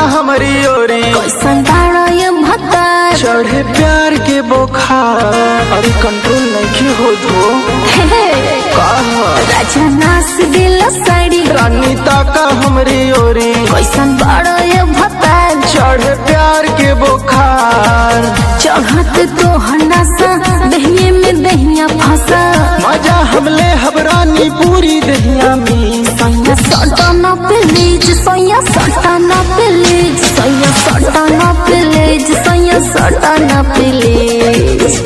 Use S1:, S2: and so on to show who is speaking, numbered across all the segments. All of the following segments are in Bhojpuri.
S1: हमारी ओरी
S2: कैसन बाड़ा ये भतार
S1: चढ़े प्यार के बोखार अरे कंट्रोल नहीं हो धो
S2: हे,
S1: कहा
S2: राजा नास दिल साड़ी
S1: रानी ताका हमारी ओरी
S2: कैसन बाड़ा ये भतार
S1: चढ़े प्यार के बोखार
S2: चढ़त तो हनासा दहिये में दहिया फंसा
S1: मजा हमले हबरानी पूरी दहिया में
S2: सैया सटाना प्लीज सैया सटाना प्लीज सैया सटाना प्लीज सैया सटाना प्लीज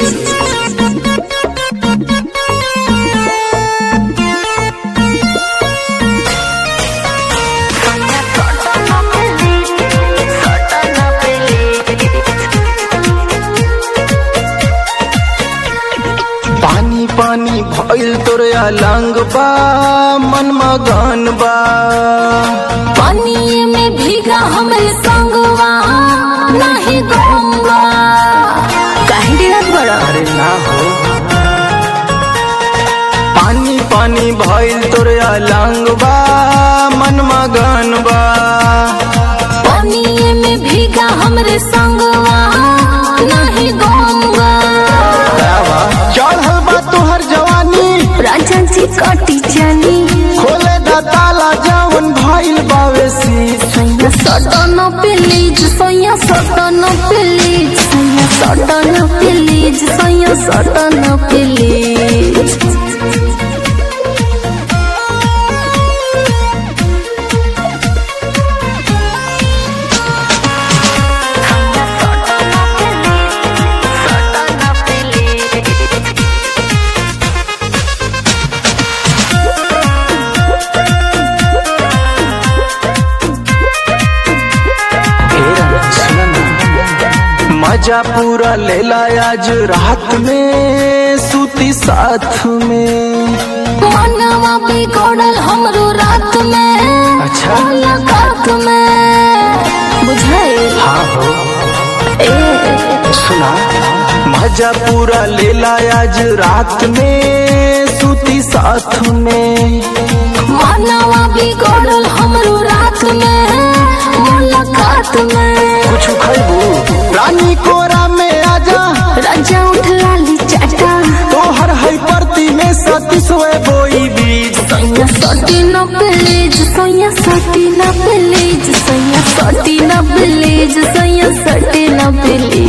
S1: पानी पानी भइल तोरे अलंग बा मन मगन बा
S2: पानी में भीगा हमरे संगवा नहीं गंगा काहे डिरत बड़ा
S1: अरे ना हो पानी पानी भइल तोरे अलंग बा मन मगन बा
S2: पानी में भीगा हमरे संगवा नहीं गंगा
S1: चढ़ल बा तोहर जवानी
S2: राजा जी कटी जानी
S1: खोले दा ताला जवन भइल बावे शीश
S2: सैया सटन प्लीज सैया सटन प्लीज सैया सटन प्लीज सैया सटन प्लीज
S1: मजा पूरा लेला आज रात में सूती साथ में
S2: मनवा बिगड़ल हमरो रात में
S1: अच्छा।
S2: मुलाकात में बुझाए
S1: हाँ हो
S2: ए
S1: सुना मजा पूरा लेला आज रात में सूती साथ में
S2: मनवा बिगड़ल हमरो रात में मुलाकात में
S1: कुछ खैबू रानी कोरा में आजा
S2: राजा उठ लाली चाटा
S1: तोहर है परती में सतीसवे बोई बीज
S2: सैया सटी न प्लीज सैया सटी न प्लीज सैया सटी न प्लीज सैया सटी न प्लीज